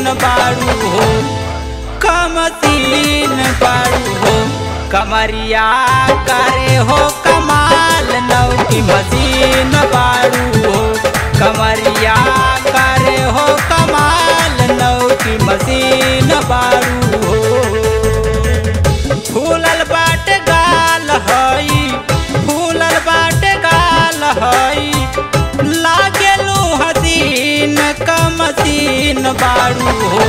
बाड़ू हो कमसीन बाड़ू हो कमरिया करे हो कमाल नौकी मसीन बाड़ू हो कमरिया करे हो कमाल नौकी मसीन बाड़ू हो फूलल बाट गाल हई फूलल बाट गाल हई लागेलू हसीन कमसीन बाड़ू हो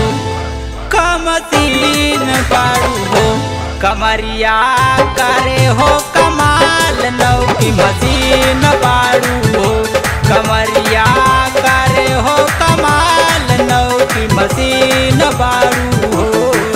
कमसीन बाड़ू हो कमरिया करे हो कमाल नौकी मसीन बाड़ू हो कमरिया करे हो कमाल नौकी मसीन बाड़ू हो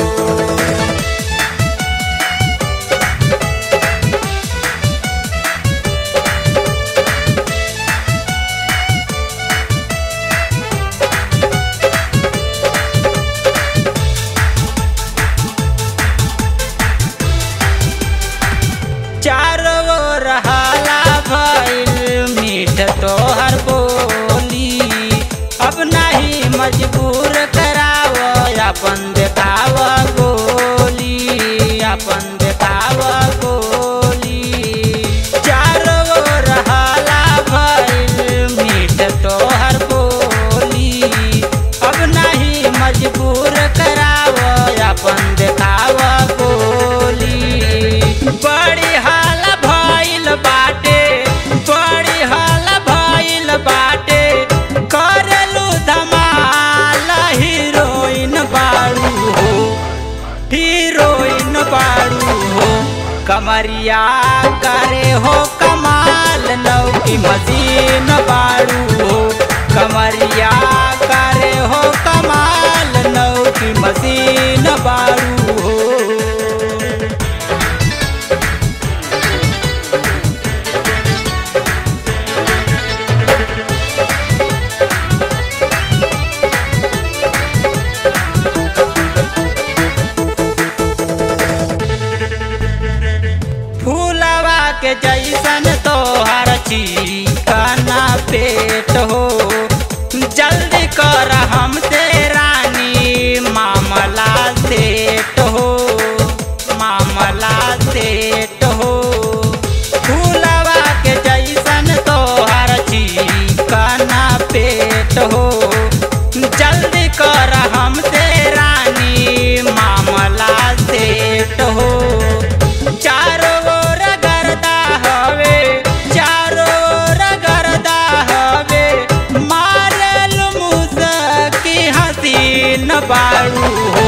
चारों ओर हाला भइल मीठ तोहर बोली अब नहीं मजबूर कराव अपन देखाव गोली अपन देखाव गोली चारों ओर हाला भइल मीठ तोहर बोली अब नहीं मजबूर कराव अपन देखाव गोली बड़ी हाल भइल बाटे बड़ी हाल भइल बाटे करलू धमाल हीरोइन बाड़ू हो हीरोइन बाड़ू हो कमरिया करे हो कमाल नौकी मसीन बाड़ू हो कमरिया करे हो कमाल नौकी मसीन बाड़ू हो फूलवा के जैसन तोहर चिकना पेट हो जल्दी कर हमसे रानी मामला सेट हो मामला सेट हो फूलवा के जैसन तोहर चिकना पेट हो जल्दी कर हमसे रानी मामला सेट हो चारों ओर गर्दा हवे चारों ओर गर्दा हवे मारल मुसकी हसीन बाड़ू हो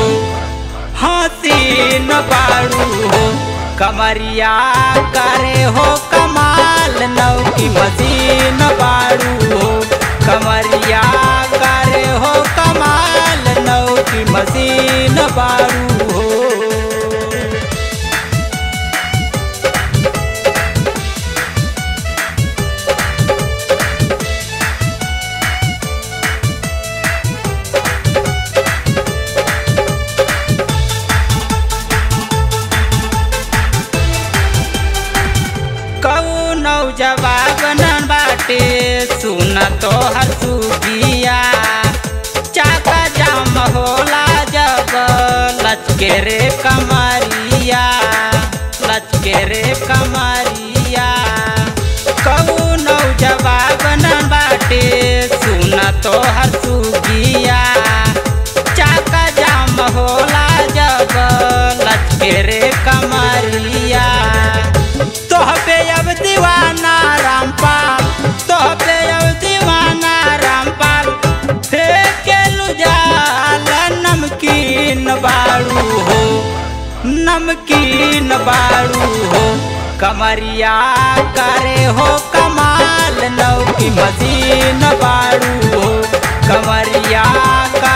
हसीन बाड़ू हो कमरिया करे हो कमाल नौकी मसीन बाड़ू हो कमरिया करे हो कमाल नौकी मसीन बाड़ू हो कौनौ जवाब न बाटे सुन तो हसुगिया चाका जाम होला जब लचके रे कमरिया लचके रे कमरिया कौनौ जवाब न बाटे सुन तो हसुगिया चाका जाम होला जब लचके रे कमरिया तोहबे अब दीवाना रामपाल तोहबे अब दीवाना रामपाल फेंके लुजाल नमकीन बाड़ू हो नमकीन बाड़ू हो कमरिया करे हो कमाल नौकी मसीन बाड़ू हो कमरिया का